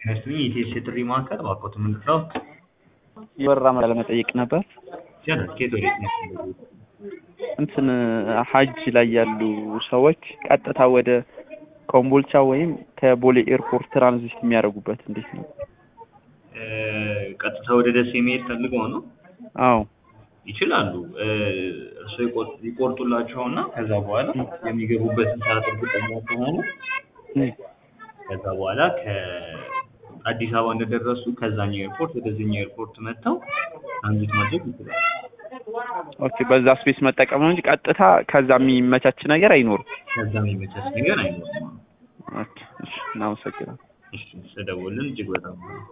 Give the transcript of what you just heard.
ይመስሉኝ የኢቲኤስ የጥሪ ማዕከል እባክዎት ምንድነው? የበረራ መረጃ ለመጠየቅ ነበር። ይቻላል። ከየት ወዴት ነው? እንትን ሀጅ ላይ ያሉ ሰዎች ቀጥታ ወደ ኮምቦልቻ ወይም ከቦሌ ኤርፖርት ትራንዚት የሚያደርጉበት እንዴት ነው? እ፣ ቀጥታ ወደ ደሴ መሄድ ፈልገው ነው? አዎ ይችላሉ። እ፣ እርስዎ ይቆር- ይቆርጡላቸውና ከዛ በኋላ የሚገቡበትን ሰዓት እርግጠኛ ከሆኑ እም፣ ከዛ በኋላ ከአዲስ አበባ እንደደረሱ ከዛኛው ኤርፖርት ወደዚህኛው ኤርፖርት መጥተው ትራንዚት ማድረግ ይችላሉ። ኦኬ በዛ ስፔስ መጠቀም ነው እንጂ ቀጥታ ከዛ የሚመቻች ነገር አይኖርም። ከዛ የሚመቻች ነገር አይኖርም። ኦኬ እሺ፣ እናመሰግናለን። እሺ፣ ስለደወልን እጅግ በጣም